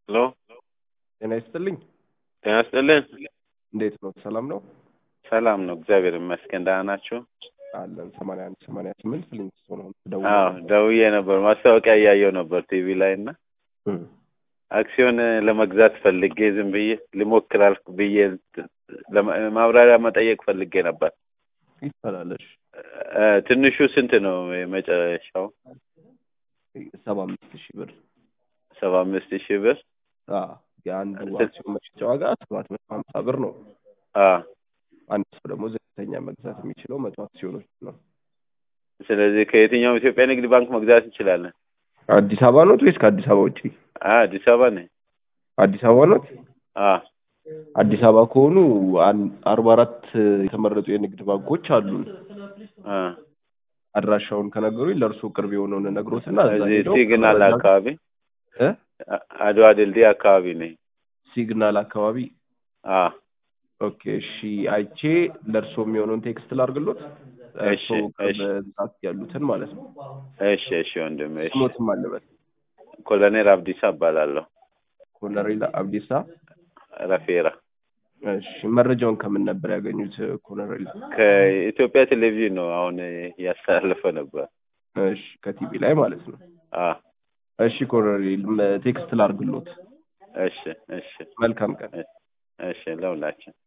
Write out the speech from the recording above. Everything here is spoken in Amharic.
ሄሎ ጤና ይስጥልኝ። ጤና ይስጥልን። እንዴት ነው? ሰላም ነው? ሰላም ነው፣ እግዚአብሔር ይመስገን። ደህና ናችሁ? አለን። ሰማንያ አንድ ሰማንያ ስምንት ፊሊንግ ነው አዎ ደውዬ ነበር፣ ማስታወቂያ እያየው ነበር ቲቪ ላይ እና አክሲዮን ለመግዛት ፈልጌ ዝም ብዬ ልሞክራል ብዬ ለማ- ማብራሪያ መጠየቅ ፈልጌ ነበር። ይቻላለሽ። እ፣ ትንሹ ስንት ነው የመጨረሻው? ሰባ አምስት ሺህ ብር ሰባ አምስት ሺህ ብር። አ የአንዱ ስንት? አክሲዮን መሸጫ ዋጋ ሰባት መቶ ሀምሳ ብር ነው። አ አንድ ሰው ደግሞ ዝቅተኛ መግዛት የሚችለው መቶ አክሲዮኖች ነው። ስለዚህ ከየትኛውም ኢትዮጵያ ንግድ ባንክ መግዛት እንችላለን። አዲስ አበባ ኖት ወይስ ከአዲስ አበባ ውጪ? አ አዲስ አበባ ነኝ። አዲስ አበባ ኖት? አ አዲስ አበባ ከሆኑ አን- አርባ አራት የተመረጡ የንግድ ባንኮች አሉን። አ አድራሻውን ከነገሩኝ ለእርሱ ቅርብ የሆነውን ነግሮትና እዛ እዚህ ሄደው ሲግናል ከመረጃ- አካባቢ እ? አ- አድዋ ድልድይ አካባቢ ነኝ። ሲግናል አካባቢ አ ኦኬ እሺ አይቼ ለእርሶ የሚሆነውን ቴክስት ላርግሎት እሺ፣ እርሶ እሺ። በብዛት ያሉትን ማለት ነው እሺ፣ እሺ ወንድም፣ እሺ። ስሞትም አለበት ኮሎኔል አብዲሳ እባላለሁ። ኮሎኔል አብዲሳ ረፌራ እሺ መረጃውን ከምን ነበር ያገኙት ኮሎኔል ከኢትዮጵያ ቴሌቪዥን ነው አሁን እያስተላለፈ ነበር። እሺ ከቲቪ ላይ ማለት ነው አ እሺ ኮሎኔል መ- ቴክስት ላርግሎት እሺ፣ እሺ፣ መልካም ቀን እሺ ለሁላችን